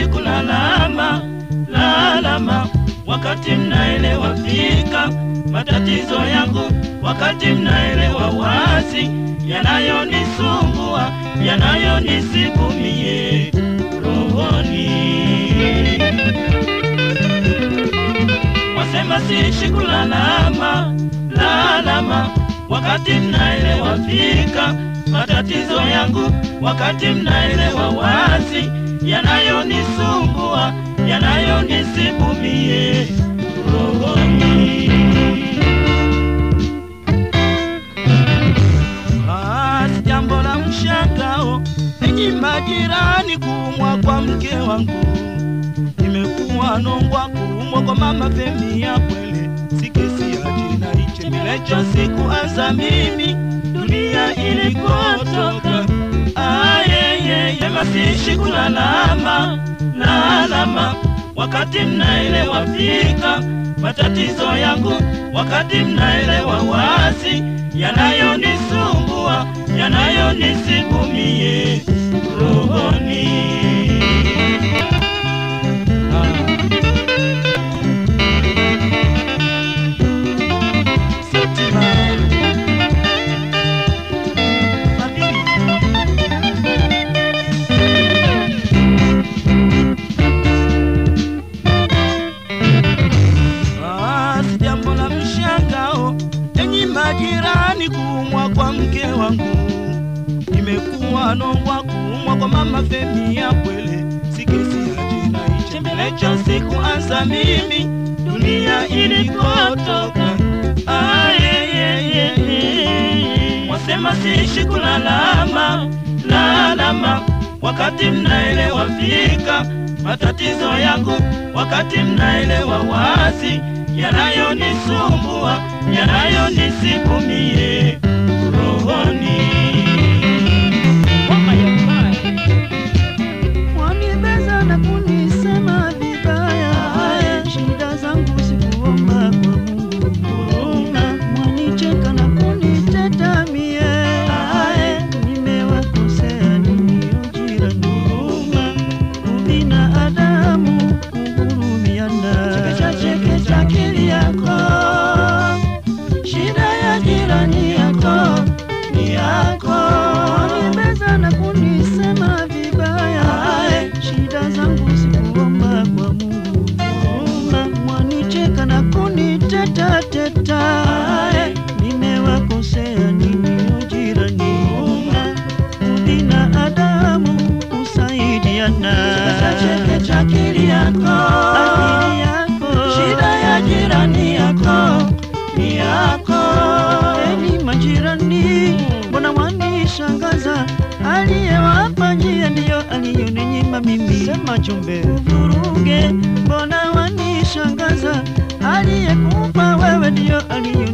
kulalama lalama, wakati mnaelewa fika matatizo yangu, wakati mnaelewa wazi yanayonisumbua, yanayonisibu mie rohoni. Wasema siishi kulalama lalama, wakati mnaelewa fika matatizo yangu, wakati mnaelewa wazi yanayonisumbua, yanayonisibu mie rohoni. Basi jambo la mshangao, enyi majirani, kuumwa kwa mke wangu nimekuwa nongwa kuumwa kwa mama Femi ya kwele, si kesi ya jina ichembelecho sikuanza mimi dunia ilikotoka. Ayeyeye, masishi kulalama lalama, wakati mnaelewa fika matatizo yangu, wakati mnaelewa wazi yanayonisumbua, yanayonisibu mie rohoni. Basi jambo la mshangao, enyi majirani, kuumwa kwa mke wangu nimekuwa nongwa kuumwa kwa mama Femi ya kwele, si kesi ya jina ichembelecho sikuanza mimi dunia ilikotoka. Ayeyeye, wasema siishi kulalama lalama, wakati mnaelewa fika matatizo yangu, wakati mnaelewa wazi yanayonisumbua, yanayonisibu mie rohoni. Wanibeza na kunisema vibaya, shida zangu sikuomba kwa Mungu huruma. Mwanicheka na kuniteta mie, nimewakosea nini ujirani huruma. Ubinadamu kuhurumiana, chekecha chekecha akili yako, shida ya jirani yako ni yako. Wanibeza na kunisema vibaya, shida zangu sikuomba kwa Mungu huruma. Mwanicheka na kuniteta teta, nimewakosea nini ujirani huruma. Ubinadamu kusaidiana, chekecha akili yako, akili yako, shida ya jirani yako ni yako. Eni majirani, mbona wanishangaza? Aliyewapa njia ndiyo aliyoninyima mimi. Sema chumbe uvuruge, mbona wanishangaza? Aliyekupa wewe ndiyo aliyo